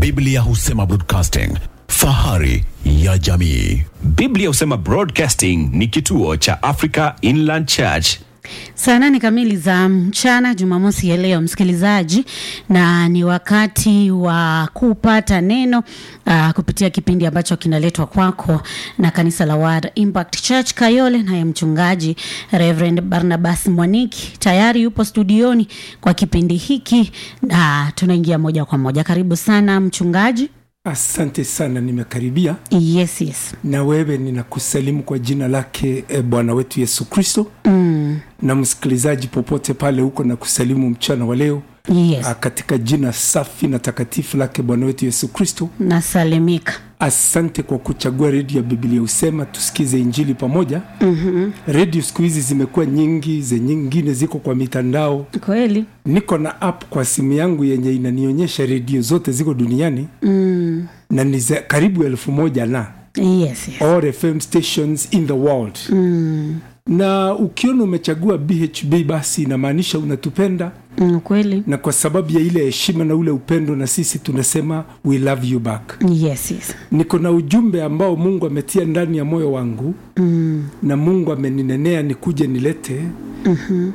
Biblia husema broadcasting, fahari ya jamii. Biblia husema Broadcasting ni kituo cha Africa Inland Church. Saa nane kamili za mchana Jumamosi ya leo, msikilizaji, na ni wakati wa kupata neno uh, kupitia kipindi ambacho kinaletwa kwako na kanisa la Word Impact Church Kayole, naye mchungaji Reverend Barnabas Mwaniki tayari yupo studioni kwa kipindi hiki, na tunaingia moja kwa moja. Karibu sana mchungaji. Asante sana, nimekaribia Yes, yes. na wewe. Ninakusalimu kwa jina lake e, Bwana wetu Yesu Kristo Mm, na msikilizaji popote pale huko, na kusalimu mchana wa leo yes. a, katika jina safi na takatifu lake Bwana wetu Yesu Kristo. Nasalimika. Asante kwa kuchagua redio ya Biblia husema tusikize injili pamoja. mm-hmm. Redio siku hizi zimekuwa nyingi, ze nyingine ziko kwa mitandao. Kweli. Niko na app kwa simu yangu yenye inanionyesha redio zote ziko duniani Mm, na ni za karibu elfu moja na yes, yes. all FM stations in the world Mm, na ukiona umechagua BHB basi inamaanisha unatupenda, mm, kweli. na kwa sababu ya ile heshima na ule upendo, na sisi tunasema we love you back. Yes, yes. Niko na ujumbe ambao Mungu ametia ndani ya moyo wangu Mm, na Mungu ameninenea nikuje nilete mm-hmm.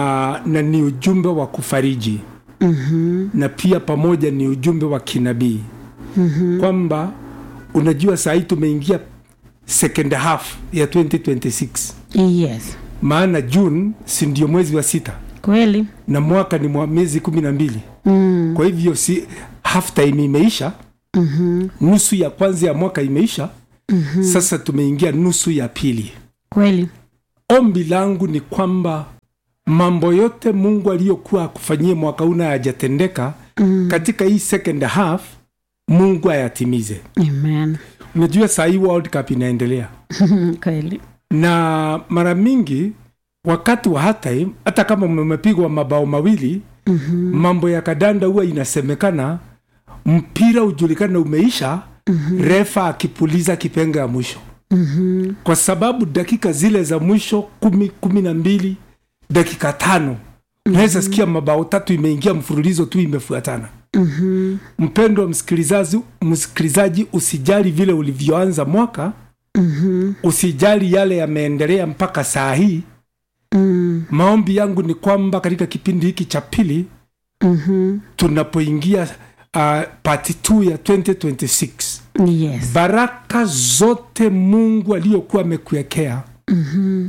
na ni ujumbe wa kufariji mhm, na pia pamoja ni ujumbe wa kinabii mm-hmm. kwamba unajua saa hii tumeingia second half ya 2026 yes. maana June si ndio mwezi wa sita Kweli. na mwaka ni mwa miezi kumi na mbili Mm, kwa hivyo si half time imeisha mhm, nusu ya kwanza ya mwaka imeisha mhm, sasa tumeingia nusu ya pili kweli. ombi langu ni kwamba mambo yote mungu aliyokuwa akufanyie mwaka huu na yajatendeka Mm, katika hii second half mungu ayatimize amen. unajua saa hii world cup inaendelea kweli. na mara mingi wakati wa halftime hata kama mmepigwa mabao mawili Mhm, mambo ya kadanda huwa inasemekana mpira ujulikana umeisha mhm, refa akipuliza kipenga ya mwisho mhm, kwa sababu dakika zile za mwisho kumi, kumi na mbili dakika tano unaweza sikia mabao tatu imeingia mfululizo tu imefuatana mhm, mpendo wa msikilizaji msikilizaji usijali vile ulivyoanza mwaka mhm, usijali yale yameendelea mpaka saa hii mm, maombi yangu ni kwamba katika kipindi hiki cha pili mhm, tunapoingia uh, pati 2 ya 2026 yes. baraka zote mungu aliyokuwa amekuwekea Mhm,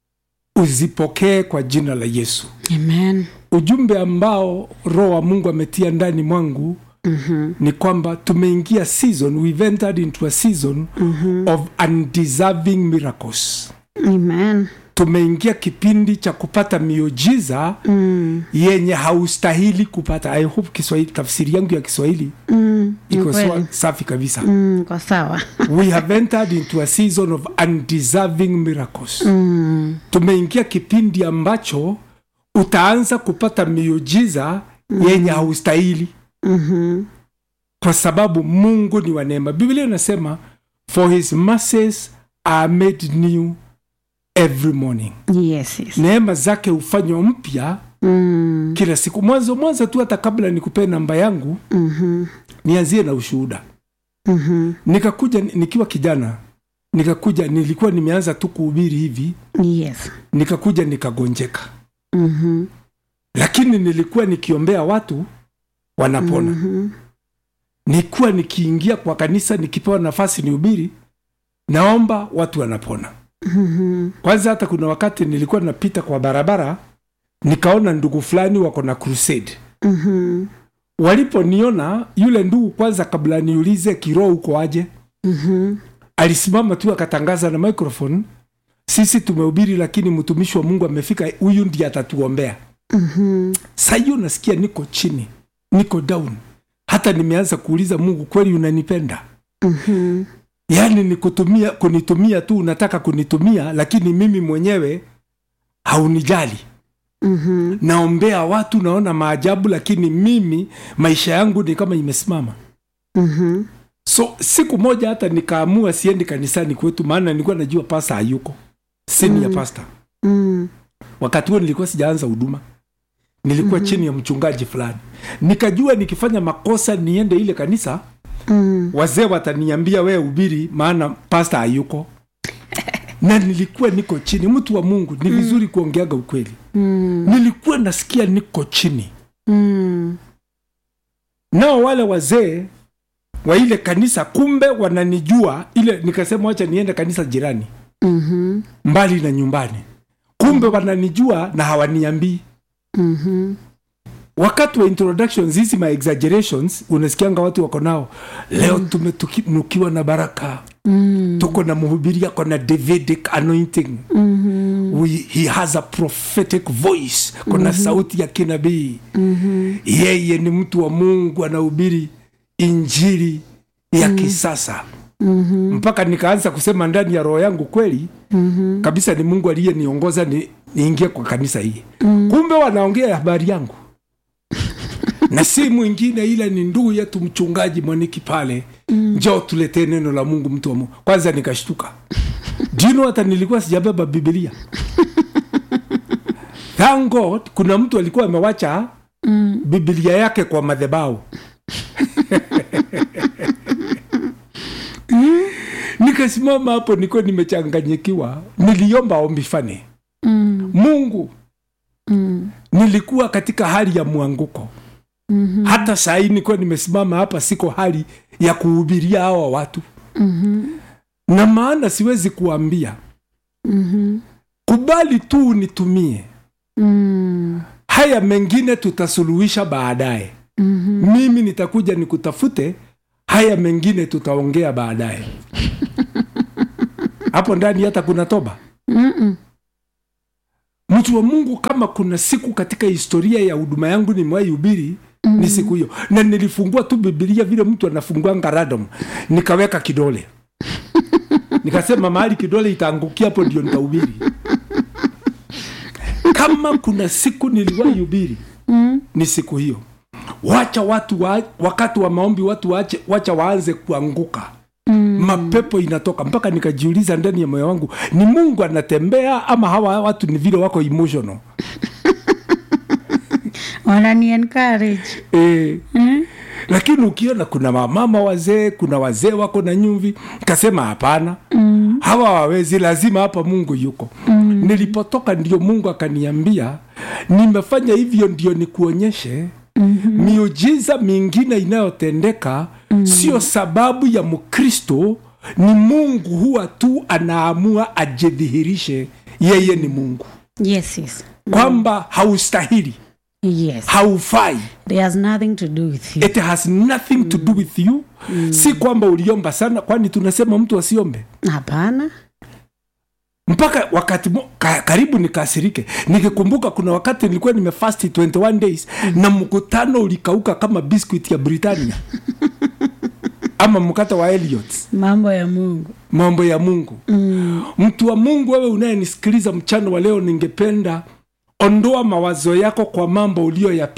uzipokee kwa jina la yesu amen. ujumbe ambao roho wa mungu ametia ndani mwangu Mhm, ni kwamba tumeingia season we've entered into a season mhm, of undeserving miracles amen. tumeingia kipindi cha kupata miujiza Mm, yenye haustahili kupata i hope kiswahili tafsiri yangu ya kiswahili mm, ni iko kweli. sawa- safi kabisa Mm, kwa sawa. we have entered into a season of undeserving miracles Mm, tumeingia kipindi ambacho utaanza kupata miujiza yenye haustahili mhm, kwa sababu mungu ni wa neema biblia inasema for his mercies are made new every morning yes, yes. neema zake hufanywa mpya Mm, kila siku mwanzo mwanzo tu hata kabla nikupee namba yangu mhm, nianzie na ushuhuda mhm, nikakuja nikiwa kijana nikakuja nilikuwa nimeanza tu kuhubiri hivi yes. nikakuja nikagonjeka Mhm, lakini nilikuwa nikiombea watu wanapona mhm, nilikuwa nikiingia kwa kanisa nikipewa nafasi nihubiri naomba watu wanapona mhm, kwanza hata kuna wakati nilikuwa napita kwa barabara nikaona ndugu fulani wako na crusade mhm, waliponiona yule ndugu kwanza kabla niulize kiroho uko aje mhm, alisimama tu akatangaza na microphone sisi tumehubiri lakini mtumishi wa mungu amefika huyu ndiye atatuombea mhm, saa hiyo nasikia niko chini niko down hata nimeanza kuuliza mungu kweli unanipenda mhm, yaani ni kutumia kunitumia tu unataka kunitumia lakini mimi mwenyewe haunijali mhm, naombea watu naona maajabu lakini mimi maisha yangu ni kama imesimama mhm, so siku moja hata nikaamua siendi kanisani kwetu maana nilikuwa najua pasta hayuko sini ya pasta mm, wakati huo nilikuwa sijaanza huduma nilikuwa mm-hmm. chini ya mchungaji fulani nikajua nikifanya makosa niende ile kanisa mm. wazee wataniambia wee ubiri maana pasta hayuko na nilikuwa niko chini mtu wa mungu ni vizuri kuongeaga ukweli mm. nilikuwa nasikia niko chini Mm. nao wale wazee wa ile kanisa kumbe wananijua ile nikasema wacha niende kanisa jirani Mhm. mbali na nyumbani kumbe wananijua na hawaniambii Mhm. wakati wa introductions hizi ma exaggerations unasikianga watu wako nao leo tumetunukiwa na baraka Mm. tuko na mhubiri ako na davidic anointing Mhm. We, he has a prophetic voice kuna sauti ya kinabii Mhm. yeye ni mtu wa mungu anahubiri injili ya kisasa Mhm. mpaka nikaanza kusema ndani ya roho yangu kweli Mhm. kabisa ni mungu aliyeniongoza ni, niingie kwa kanisa hii mm. kumbe wanaongea habari yangu na si mwingine ila ni ndugu yetu mchungaji mwaniki pale mm. njoo tuletee neno la mungu mtu wa mungu kwanza nikashtuka jino hata nilikuwa sijabeba bibilia thank god kuna mtu alikuwa amewacha mm. bibilia yake kwa madhebau nikasimama hapo niko nimechanganyikiwa niliomba ombi fane Mm. mungu Mm. nilikuwa katika hali ya mwanguko Mhm. hata saa hii nikuwa nimesimama hapa siko hali ya kuhubiria hawa watu Mhm. na maana siwezi kuambia Mhm. kubali tu unitumie Mm. haya mengine tutasuluhisha baadaye Mhm. mimi nitakuja nikutafute haya mengine tutaongea baadaye hapo ndani hata kuna toba Mm-mm. mtu wa mungu kama kuna siku katika historia ya huduma yangu nimewahi hubiri mm. ni siku hiyo na nilifungua tu bibilia vile mtu anafunguanga radom nikaweka kidole nikasema mahali kidole itaangukia hapo ndio nitahubiri kama kuna siku niliwahi hubiri Mm. ni siku hiyo wacha watu wa, wakati wa maombi watu wache, wacha waanze kuanguka mm. mapepo inatoka mpaka nikajiuliza ndani ya moyo wangu ni mungu anatembea ama hawa watu ni vile wako emotional wanani encourage e, Mm. lakini ukiona kuna mamama wazee kuna wazee wako na nyumvi kasema hapana mm. hawa wawezi lazima hapa mungu yuko mm. nilipotoka ndio mungu akaniambia nimefanya hivyo ndio nikuonyeshe mm-hmm. miujiza mingine inayotendeka mm. sio sababu ya mkristo ni mungu huwa tu anaamua ajidhihirishe yeye ni mungu yes yes kwamba haustahili yes haufai there has nothing to do with you it has nothing to do with you si kwamba uliomba sana kwani tunasema mtu asiombe hapana mpaka wakati mo, ka, karibu nikasirike nikikumbuka kuna wakati nilikuwa nimefasti 21 days na mkutano ulikauka kama biscuit ya britania ama mkata wa Elliot mambo ya mungu mambo ya mungu mm. mtu wa mungu wewe unayenisikiliza mchana wa leo ningependa ondoa mawazo yako kwa mambo uliyoyapitia